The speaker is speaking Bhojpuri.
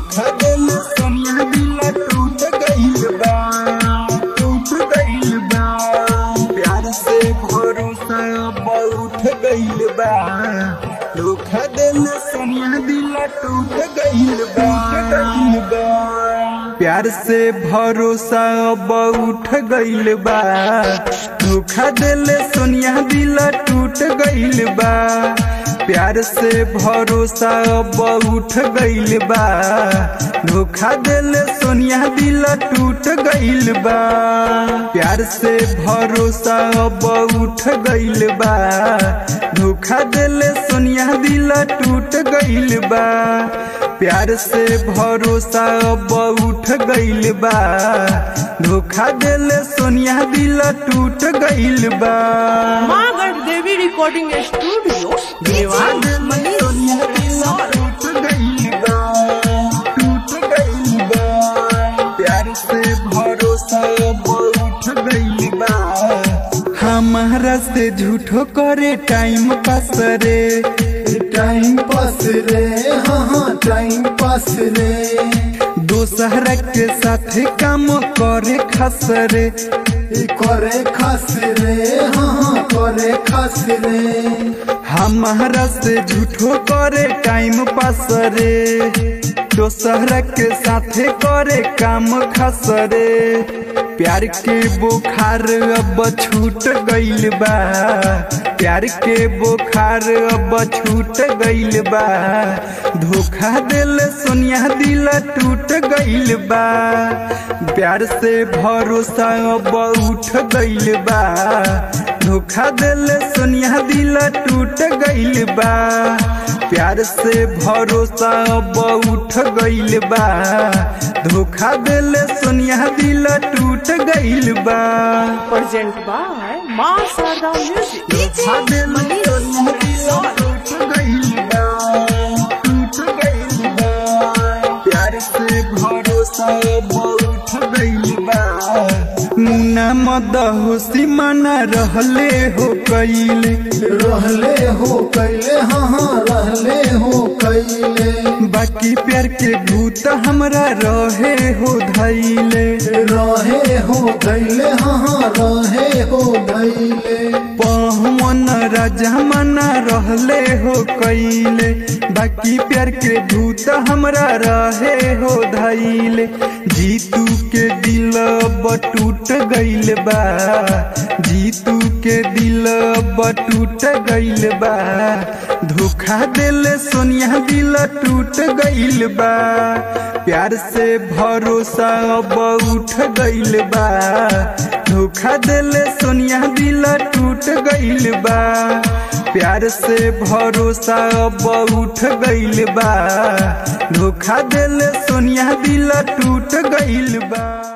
धोखा दिल सोनिया दिल टूट गइल बा टूट गइल बा प्यार से भरोसा अब उठ गइल बा धोखा दिल सोनिया दिल टूट गइल बा गइल बा प्यार से भरोसा अब उठ गइल बा धोखा दिल सोनिया दिल टूट गइल बा प्यार से भरोसा अब उठ गइल बा धोखा दिल सोनिया दिल टूट गइल बा प्यार से भरोसा अब उठ गइल बा धोखा दिल सोनिया दिल टूट गइल बा प्यार से भरोसा अब उठ गइल बा धोखा दिल सोनिया दिल टूट गइल बा माँ गढ़ देवी रिकॉर्डिंग स्टूडियो धोखा दिल सोनिया दिल टूट गइल बा टूट गइल बा प्यार से भरोसा अब उठ गइल बा हमारा से झूठो करे टाइम पास रे टाइम पास रे हाँ हाँ टाइम पास रे दोसरा के साथ काम करे खास रे ई करे खास रे हाँ हाँ करे खास रे हमारा से झूठो करे टाइम पास रे दोसरा के साथे करे काम खास रे प्यार के बुखार अब छूट गइल बा प्यार के बुखार अब छूट गइल बा धोखा दिल सोनिया दिल टूट गइल बा प्यार से भरोसा अब उठ गइल बा धोखा दिल सोनिया दिल टूट गइल बा प्यार से भरोसा अब उठ गइल बा धोखा दिल सोनिया दिल टूट गइल बा प्रेजेंट बाय माँ शारदा म्यूजिक धोखा दिल सोनिया दिल टूट गइल बा टूट गइल बा प्यार से भरोसा अब उठ गइल बा मुन्ना मद होशी मना रहले हो कइले रहले हो कैले हाँ हाँ रहले हो कैले बाकी प्यार के भूत हमरा रहे हो धैले रहे हो धैले हाँ हाँ रहे हो धैले पवन राजा मना रहले हो कैले बाकी प्यार के भूत हमरा रहे हो धैले जीतू के दिल अब टूट गइल बा जीतू के दिल अब टूट गइल बा धोखा दिल सोनिया दिल टूट गइल बा प्यार से भरोसा अब उठ गइल बा धोखा दिल सोनिया दिल टूट गइल बा प्यार से भरोसा अब उठ गइल बा धोखा दिल सोनिया दिल टूट गइल बा